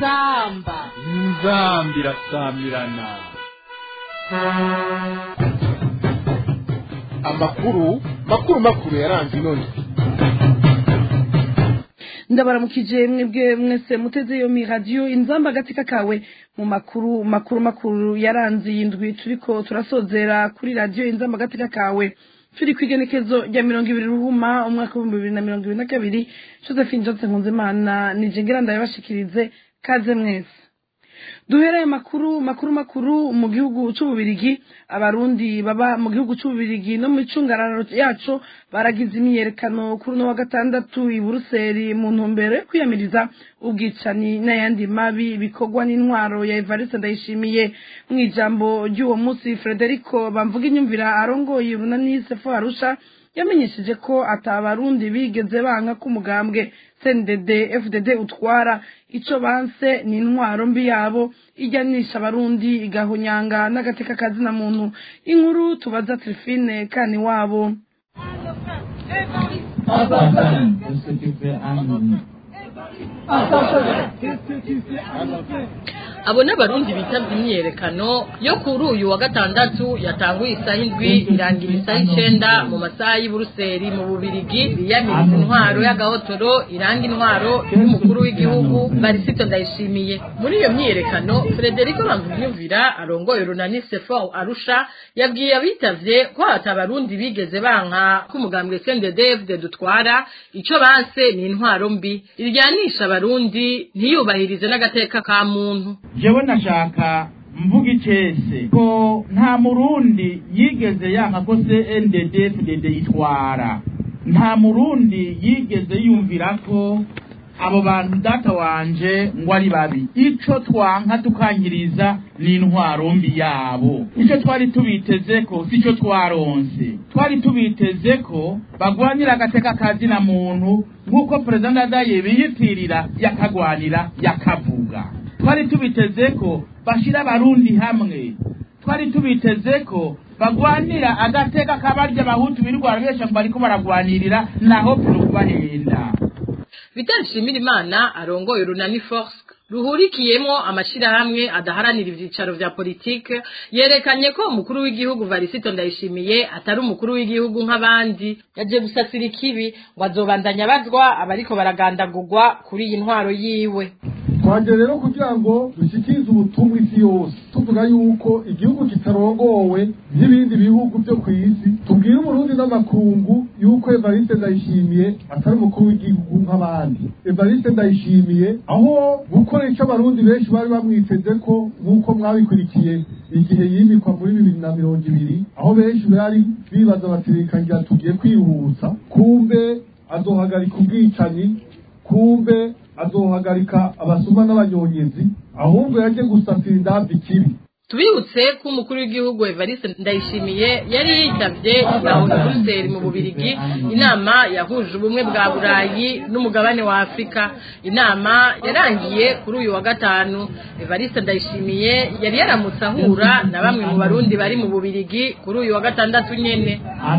inzamba inzamba irasamirana amakuru makuru makuru yaranze inoni ndabaramukije mwebwe mwese muteze iyo mi radiyo inzamba agatika kawe mu makuru makuru makuru yaranze iyi ndwi turiko turasozera kuri radiyo inzamba agatika kawe turi ku igenekezo rya mirongo ibiri ruhuma umwaka w'ibihumbi bibiri na mirongo ibiri na kabiri josephine johnson nkunzimana nije ngira ndabibashikirize kaze mwese duhereye makuru makuru makuru mu gihugu c'ububirigi abarundi baba mu gihugu c'ububirigi no mu icungararo yaco baragize imyiyerekano kuri uno wa gatandatu i buruseli mu ntumbero yo kwiyamiriza ubwicani n'ayandi mabi bikorwa n'intwaro ya evariste ndayishimiye mu ijambo ry'uwo munsi frederico bamvuga inyumvira arongoye urunani sefo arusha yamenyesheje ko atabarundi bigeze banka ko umugambwe cndd fdd utwara ico banse ni intwaro mbi yabo ijyanisha abarundi igahonyanga n'agateka kazina muntu inkuru tubaza trifine kani wabo abo n'abarundi bitabye imyiyerekano yo kuri uyu wa gatandatu yatanguye isaha indwi irangira isaha icenda mu masaha y'i buruseli mu bubirigi biyamiriza intwaro y'agahotoro iranga intwaro y'umukuru w'igihugu barisito ndayishimiye muri iyo myiyerekano frederico bamvunyumvira arongoye urunani sefo arusha yabwiye abitavye ko hata abarundi bigeze banka ko umugambwe cndfd dutwara ico banse ni intwaro mbi iryanisha abarundi ntiyubahirize n'agateka ka muntu jewe nashaka mvuga icese ko nta murundi yigeze yanka ko CNDD-FDD itwara nta murundi yigeze yumvira ko abo bantu data wanje ngo ari babi ico twanka tukankiriza ni intwaro mbi yabo ico twari tubiteze ko sico twaronse twari tubiteze ko bagwanira agateka kazina muntu nk'uko perezida ndadaye biyitirira yakagwanira yakavuga twari tubiteze ko bashira abarundi hamwe twari tubiteze ko bagwanira agateka kabarya abahutu birirwa besha ngo bariko baragwanirira naho kubahenda Vital Shimirimana arongoye urunani Force ruhurikiyemo amashirahamwe adaharanira ivyicaro vya politike yerekanye ko umukuru w'igihugu Varisito Ndayishimiye atari umukuru w'igihugu nk'abandi yaje gusasira ikibi ngo azobandanya bazwa abariko baragandagurwa kuri iyi ntwaro yiwe twaje rero kugira ngo dushikirize ubutumwa isi yose tuvuga yuko igihugu kitarongowe n'ibindi bihugu byo ku isi tubwire umurundi n'amakungu yuko evariste ndayishimiye atari umukuru w'igihugu nk'abandi evariste ndayishimiye aho gukora ico abarundi benshi bari bamwiteze ko nk'uko mwabikurikiye igihe yimikwa muri bibiri na mirongo ibiri aho benshi bari bibaza baterekangira tugiye kwihuta kumbe azohagarika ubwicanyi kumbe azohagarika abasuma n'abanyonyezi ahubwo yaje gusatira indabyo ikibi tubibutse ko umukuru w'igihugu Evariste Ndayishimiye yari yitavye inaho Brussels mu Bubirigi inama yahuje ubumwe bwa Burayi n'umugabane wa Afrika inama yarangiye kuri uyu wa gatanu Evariste Ndayishimiye yari yaramutse ahura na bamwe mu barundi bari mu Bubirigi kuri uyu wa gatandatu nyene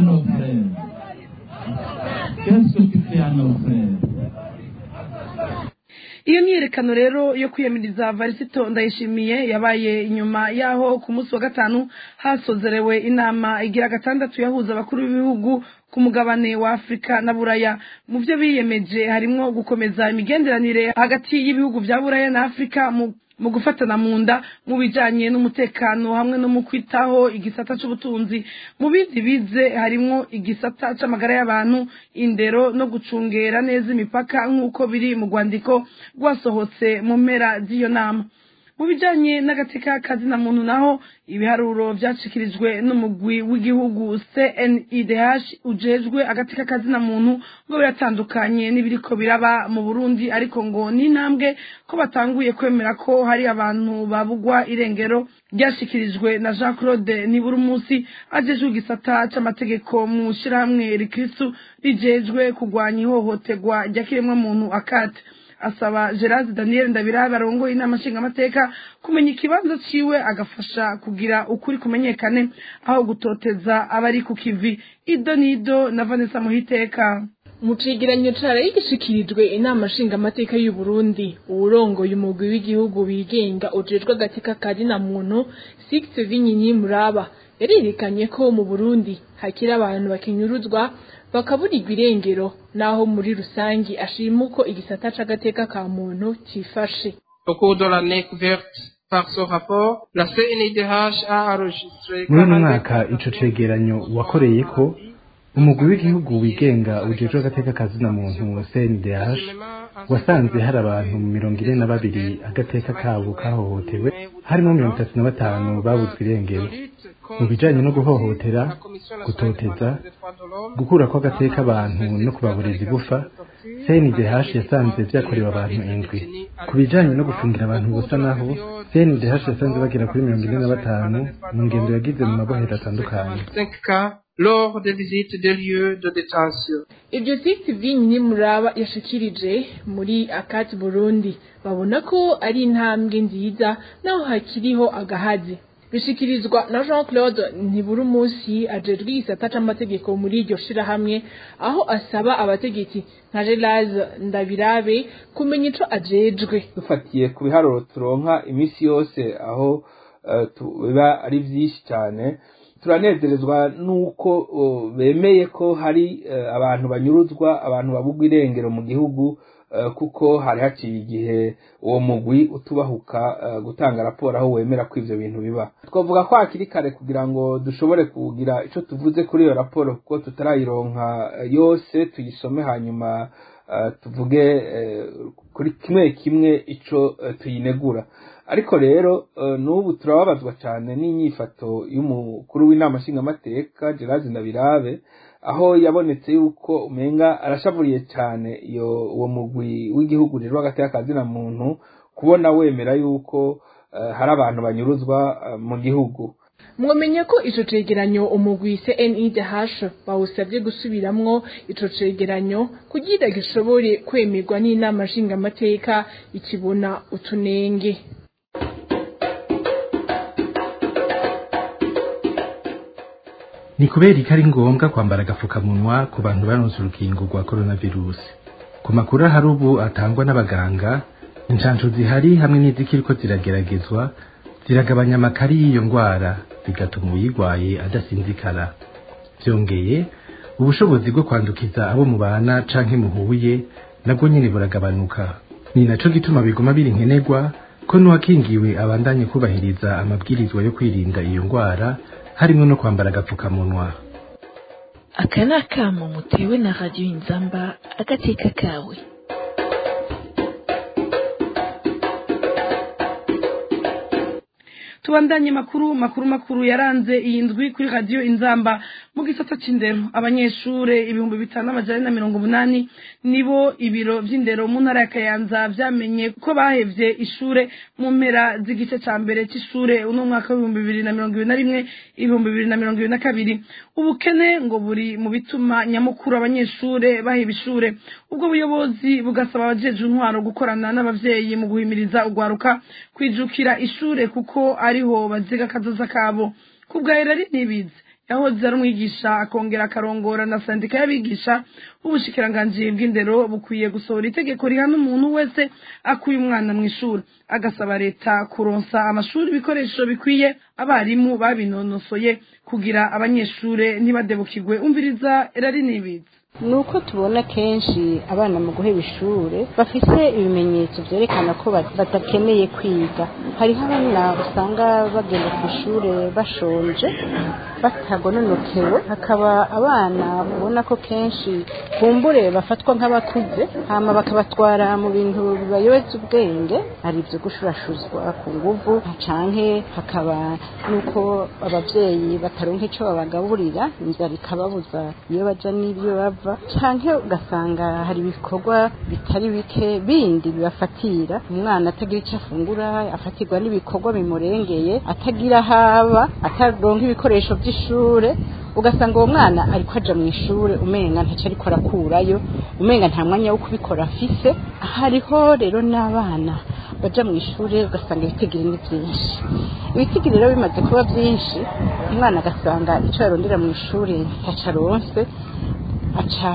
iyo myiyerekano rero yo kwiyamiriza varisito ndayishimiye yabaye inyuma yaho ku munsi wa gatanu hasozerewe inama igira gatandatu yahuza abakuru b'ibihugu ku mugabane wa afurika na buraya mu byo biyemeje harimwo gukomeza imigenderanire hagati y'ibihugu bya buraya na afurika mu mu gufatana mu nda mu bijanye n'umutekano hamwe no mu kwitaho igisata c'ubutunzi mu bindi bize harimwo igisata c'amagara y'abantu indero no gucungera neza imipaka nk'uko biri mu rwandiko rwasohotse mu mpera z'iyo nama mu bijanye n'agateka kazina muntu naho ibiharuro vyashikirijwe n'umugwi w'igihugu CNIDH ujejwe agateka kazina muntu ngo biratandukanye n'ibiriko biraba mu Burundi ariko ngo n'intambwe ko batanguye kwemera ko hari abantu babugwa irengero ryashikirijwe na Jean Claude Niburumusi ajejwe igisata c'amategeko mu shirahamwe rikristu rijejwe kugwanya ihohoterwa rya kiremwa muntu akate asaba Gerard Daniel Ndabira barongoye inama nshingamateka kumenya ikibanza ciwe agafasha kugira ukuri kumenyekane aho gutoteza abari ku kivi ido nido na Vanessa Muhiteka mu cegeranyo caraye gishikirijwe inama nshingamateka y'u Burundi uwurongoye umugwi w'igihugu wigenga ujejwe agateka kazina muntu Six Vinyinyi Muraba yarerekanye ko mu Burundi hakiri abantu bakinyuruzwa bakaburirwa irengero naho muri rusangi ashima uko igisata c'agateka ka muntu cifashe Au cours de l'année couverte par ce rapport, la CNIDH a enregistré muri uno mwaka ico cegeranyo wakoreye ko umugwi w'igihugu wigenga ujejwe agateka kazina muntu CNDH wasanze hari abantu mirongo ine na babiri agateka kabo kahohotewe harimo mirongo itatu na batanu babuzwe irengero mu bijanye no guhohotera gutoteza gukura kw'agateka abantu no kubaburira igufa CNDH yasanze vyakorewe abantu indwi ku bijanye no gufungira abantu gusa naho CNDH yasanze bagera kuri mirongo ine na batanu mu ngendo yagize mu mabohero atandukanye 5 cas lors des visites des lieux de détention. Ibyo Six Vinyinyi Muraba yashikirije muri Akati Burundi babona ko ari intambwe nziza naho hakiriho agahazi bishikirizwa na Jean Claude Ntiburumusi ajejwe igisata c'amategeko muri iryo shirahamwe aho asaba abategetsi nka Gelase Ndabirabe kumenya ico ajejwe dufatiye ku biharuro turonka iminsi yose aho eh, tu- biba ari vyinshi cyane turanezerezwa nuko oh, bemeye ko hari eh, abantu banyuruzwa abantu babugwa irengero mu gihugu eh, kuko hari haciye igihe uwo mugwi utubahuka eh, gutanga raporo aho wemera ko ivyo bintu biba twavuga ko hakiri kare kugira ngo dushobore kugira ico tuvuze kuri iyo raporo kuko tutarayironka eh, yose tuyisome hanyuma eh, tuvuge eh, kuri kimwe kimwe ico eh, tuyinegura ariko rero eh, n'ubu turababazwa cyane n'inyifato y'umukuru w'inama nshingamateka Gerard Ndabirabe aho yabonetse yuko umenga arashavuriye cyane iyo uwo mugwi w'igihugu rero hagati y'akazina muntu kubona wemera yuko eh, hari abantu banyuruzwa eh, mu gihugu mwamenye ko ico cegeranyo umugwi CNIDH bawusabye gusubiramwo ico cegeranyo kugira gishobore kwemerwa n'inama nshingamateka ikibona utunenge ni kubera ko ari ngombwa kwambara agapfukamunwa ku bantu baronse urukingo rwa coronavirusi ku makuru ahari ubu atangwa n'abaganga inshansho zihari hamwe n'izikiriko zirageragezwa ziragabanya amakari y'iyo ndwara bigatuma uyirwaye adasinzikara byongeye ubushobozi bwo kwandukiza abo mubana canke muhuye nabwo nyene buragabanuka ni naco gituma biguma biri nkenerwa ko n'uwakingiwe abandanye kubahiriza amabwirizwa yo kwirinda iyo ndwara harimo no kwambara agapfukamunwa aka ni akamo mutewe na radiyo inzamba agateka kawe tubandanye makuru makuru makuru yaranze iyi ndwi kuri radiyo inzamba mu gisata c'indero abanyeshure ibihumbi bitanu n'amajana na mirongo umunani nibo ibiro vy'indero mu ntara ya kayanza vyamenye ko bahevye ishure mu mpera z'igice ca mbere c'ishure uno mwaka w'ibihumbi bibiri na mirongo ibiri na rimwe ibihumbi bibiri na mirongo ibiri na kabiri ubukene ngo buri mu bituma nyamukuru abanyeshure baheba ishure ubwo buyobozi bugasaba abajejwe intwaro gukorana n'abavyeyi mu guhimiriza ugwaruka kwijukira ishure kuko ariho baziga akazoza kabo kubwa Herari Nibizi yahoze ari umwigisha akongera akarongora na sandika y'abigisha ubushikiranganji bw'indero bukwiye gusohora itegeko rihana umuntu wese akuye umwana mu ishuri agasaba leta kuronsa amashuri ibikoresho bikwiye abarimu babinonosoye kugira abanyeshure ntibadebukirwe umviriza Herari Nibizi ni uko tubona kenshi abana mu guheba ishure bafite ibimenyetso byerekana ko badakeneye kwiga hariho abana usanga bagenda ku ishure bashonje batagononokewe hakaba abana ubona ko kenshi kumbure bafatwa nk'abakuze hama bakabatwara mu bintu bibayobeza ubwenge ari ibyo gushurashuzwa ku nguvu canke hakaba nuko abavyeyi bataronka ico babagaburira inzara ikababuza iyo baja n'ibyo bava canke ugasanga hari ibikorwa bitari bike bindi bibafatira umwana atagira icyo afungura afatirwa n'ibikorwa bimurengeye atagira haba ataronka ibikoresho by'ishure ugasanga uwo mwana ariko aja mu ishure umenga ntacyo ariko arakurayo umenga nta mwanya wo kubikora afise hariho rero n'abana baja mu ishure ugasanga ibitigiri ni byinshi ibitigiri rero bimaze kuba byinshi umwana agasanga icyo yarondera mu ishure ntaco aronse aca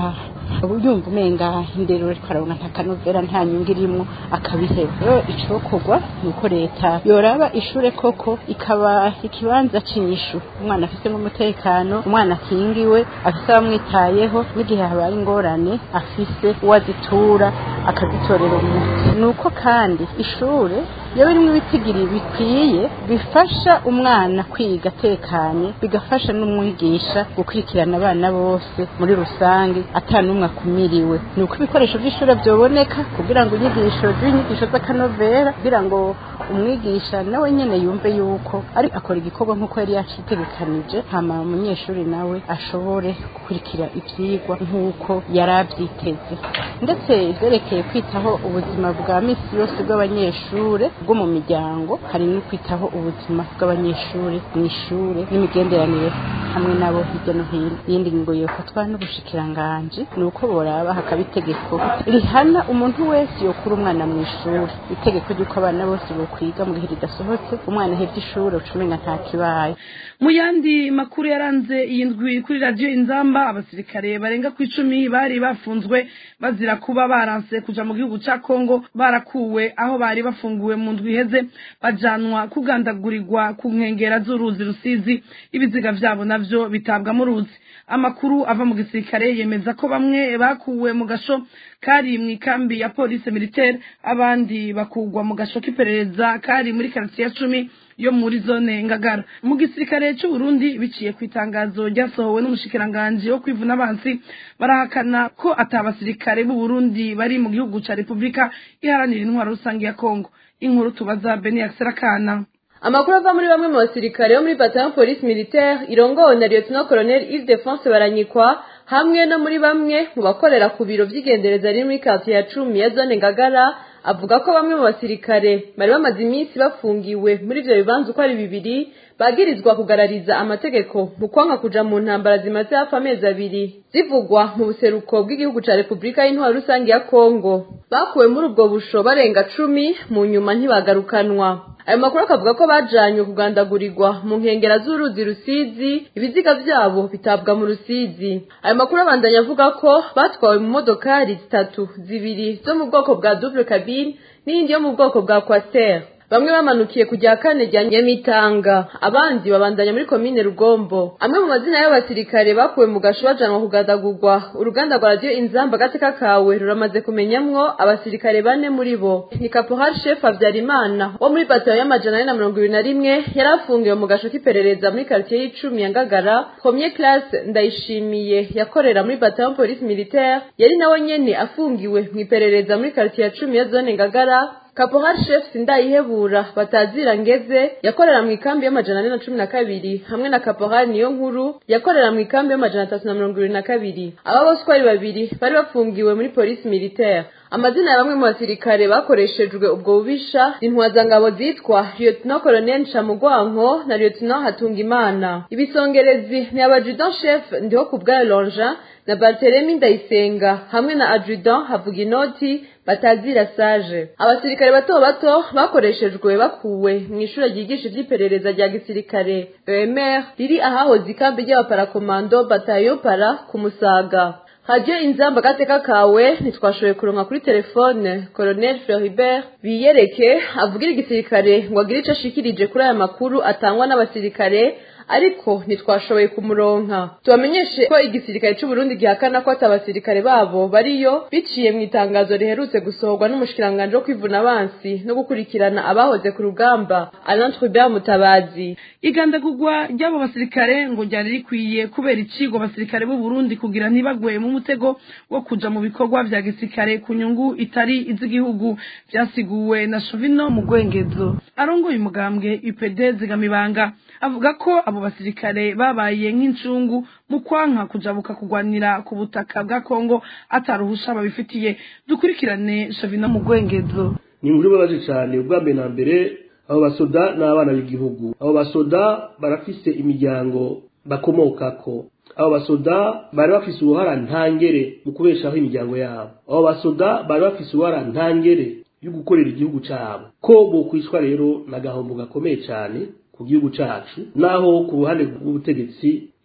yumva umenga indero ariko arabona nta kanovera nta nyungu irimwo akabiheba rero icokorwa ni uko leta yoraba ishure koko ikaba ikibanza c'inyishu umwana afise umutekano umwana akingiwe afise abamwitayeho n'igihe habaye ingorane afise uwo azitura akazitorera umuti ni uko kandi ishure iyo birimo ibitigiri bikwiye bifasha umwana kwiga atekanye bigafasha n'umwigisha gukurikirana abana bose muri rusange atanumwe akumiriwe ni uko ibikoresho by'ishuri byoboneka kugira ngo inyigisho z'inyigisho z'akanovera kugira ngo umwigisha nawe nyine yumve yuko ari akora igikorwa nk'uko yari yacitegekanije hama umunyeshuri nawe ashobore gukurikira ibyigwa nk'uko yari abyiteze ndetse ibyerekeye kwitaho ubuzima bwa misi yose bw'abanyeshuri bwo mu miryango hari no kwitaho ubuzima bw'abanyeshuri mu ishuri n'imigenderanire hamwe nabo hirya no hino iyindi ngingo yofatwa n'ubushikiranganji ni uko boraba hakaba itegeko rihana umuntu wese yokura umwana mu ishuri itegeko ry'uko abana bose bokwiga mu gihe ridasohotse umwana ahevye ishuri ucumenga nta kibaye mu yandi makuru yaranze iyi ndwi kuri radiyo inzamba abasirikare barenga ku icumi bari bafunzwe bazira kuba baranse kuja mu gihugu ca kongo barakuwe aho bari bafunguwe mu ndwi iheze bajanwa kugandagurirwa ku nkengera z'uruzi rusizi ibiziga vyabo navyo bitabwa mu ruzi amakuru ava mu gisirikare yemeza ko bamwe bakuwe mu gasho kari mu ikambi ya polisi militaire abandi bakugwa mu gasho k'iperereza kari muri karitiye ya cumi yo muri zone ngagara mu gisirikare cy'u Burundi biciye ku itangazo ryasohowe n'umushikiranganji wo kwivuna abansi barahakana ko atabasirikare b'u Burundi bari mu gihugu ca Republika iharanira intwaro rusange ya Kongo inkuru tubaza Beni Akana amakuru ava muri bamwe mu basirikare bo muri bataillon police militaire irongowe na lieutenant colonel Yves Defense baranyikwa hamwe no muri bamwe mu bakorera ku biro vy'igendereza riri muri quartier ya cumi ya zone ngagara avuga ko bamwe mu basirikare bari bamaze iminsi bafungiwe muri ivyo bibanza uko ari bibiri bagirizwa kugarariza amategeko mu kwanka kuja mu ntambara zimaze hafi amezi abiri zivugwa mu buseruko bw'igihugu ca repubulika y'intwaro rusange ya kongo bakuwe muri ubwo busho barenga cumi mu nyuma ntibagarukanwa ayo makuru akavuga ko bajanywe kugandagurirwa mu nkengera z'uruzi rusizi ibiziga vyabo bitabwa mu rusizi ayo makuru abandanya avuga ko batwawe mu modokari zitatu zibiri zo mu bwoko bwa double cabine n'iyindi yo mu bwoko bwa quater bamwe bamanukiye kujya kane rya nyamitanga abandi babandanya muri komine rugombo amwe mu mazina y'abasirikare bakuwe mu gasho bajanwa kugadagurwa uruganda rwa radiyo inzamba agateka kawe ruramaze kumenyamwo abasirikare bane muri bo ni kaporal chef habyarimana wo muri batayo y'amajana ane na mirongo ibiri na rimwe yari afungiwe mu gasho k'iperereza muri quartier y'icumi ya ngagara premier classe ndayishimiye yakorera muri batayo police militaire yari nawe nyene afungiwe mu iperereza muri quartier ya cumi ya zone ngagara Caporal Chef Sindayihebura batazira ngeze yakorera mu ikambi y'amajana ane na cumi na kabiri hamwe na Caporal niyo nkuru yakorera mu ikambi y'amajana atatu na mirongo ibiri na kabiri aba bose uko ari babiri bari bafungiwe muri polisi militaire amazina ya bamwe mu basirikare bakoreshejwe ubwo bubisha intwazangabo zitwa lieutenant colonel ncamugwanko na lieutenant hatungimana ibisongerezi ni abadjudant chef ndiho ku bwayo lonja na bartelemi ndayisenga hamwe na adjudant havuga inoti batazira sage abasirikare bato bato bakoreshejwe bakuwe mu ishuri ryigisha iby'iperereza rya gisirikare EMR riri ahahoze ikambi ry'abaparakomando batayo para ku musaga hajye inzamba gateka kawe ntitwashoboye kuronka kuri telefone colonel Floribert biyereke avugira igisirikare ngo agire ico ashikirije kuri aya makuru atangwa n'abasirikare ariko ntitwashoboye kumuronka tubamenyeshe ko igisirikare cy'u Burundi gihakana ko atabasirikare babo bariyo biciye mu itangazo riherutse gusohorwa n'umushikiranganje wo kwivuna abansi no gukurikirana abahoze ku rugamba Alain Trubert Mutabazi igandagurwa ry'abo basirikare ngo ryari rikwiye kubera icigo abasirikare b'u Burundi kugira ntibagwe mu mutego wo kuja mu bikorwa vya gisirikare ku nyungu itari iz'igihugu vyasiguwe na Shovino mu Gwengezo arongoye umugambwe UPD zigamibanga avuga ko abo basirikare babaye nk'incungu mu kwanka kujabuka kugwanira ku butaka bwa Kongo ataruhusha babifitiye dukurikirane Shovino mu Gwengezo ni muri babaje cyane ubwa mbere na mbere abo basoda n'abana b'igihugu abo basoda barafise imiryango bakomokako abo basoda bari bafise uruhara ntangere mu kubeshaho imiryango yabo abo basoda bari bafise uruhara ntangere yo gukorera igihugu cyabo ko bokwishwa rero n'agahombo gakomeye cyane ku gihugu cyacu naho ku ruhande rw'ubutegetsi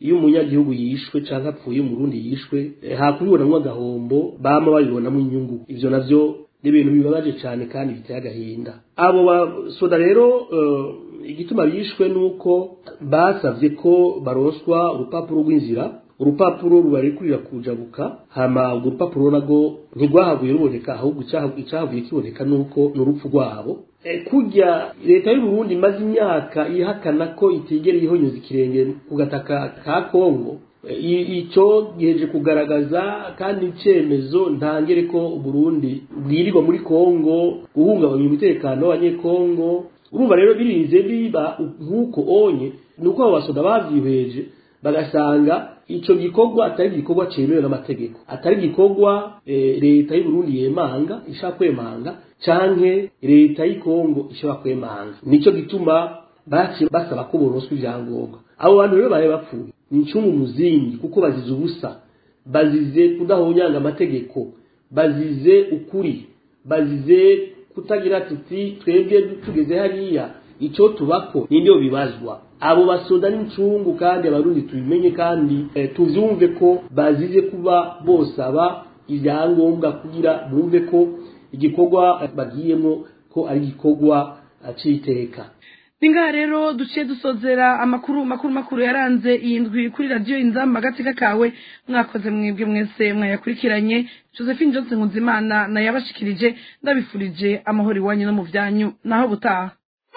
iyo umunyagihugu yishwe cyangwa apfuye umurundi yishwe hakubibonamo agahombo bama babibonamo inyungu ibyo navyo ni ibintu bibabaje cyane kandi biteye agahinda abo basoda rero igituma bishwe ni uko basabye ko baroswa urupapuro rw'inzira urupapuro rubarekurira kujabuka hama urwo rupapuro narwo ntirwahavuye ruboneka ahubwo icyahavuye kiboneka nuko ni urupfu rwabo kujya leta y'u Burundi imaze imyaka ihakana ko itigera ihonyuza ikirenge ku gataka ka kongo icyo giheje kugaragaza kandi icyemezo ntangere ko Burundi bwirirwa muri kongo guhungabanya umutekano w'abanyekongo urumva rero birinze biba nk'uko onye ni uko abo basoda babyihweje bagasanga icyo gikorwa atari igikorwa cyemewe n'amategeko atari igikorwa leta y'u Burundi yemanga ishaka kwemanga canke leta y'ikongo ishobora kwemanga nicyo gituma baciye basaba ko boroswa ibyangombwa abo bantu rero bari bapfuye ni incungu muzingi kuko bazize ubusa bazize kudahonyanga amategeko bazize ukuri bazize kutagira tuti twebwe tugeze hariya icyo tubako nibyo bibazwa abo basoda n'incungu kandi abarundi tubimenye kandi tuvyumve ko bazize kuba bosaba ibyangombwa kugira bumve ko igikorwa bagiyemo ko ari igikorwa c'iteka ningaha rero duciye dusozera amakuru makuru makuru yaranze iyi ndwi kuri radiyo inzamba agatsika kawe mwakoze mwebwe mwese mwayakurikiranye josephine johnson nkunzimana nayabashikirije ndabifurije amahoro iwanyu no mu byanyu naho butaha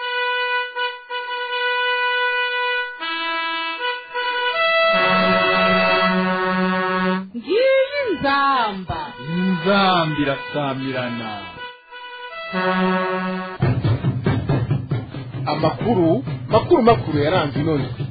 ngiyi nzamba inzamba irasamirana amakuru makuru makuru yaranze ino ndwi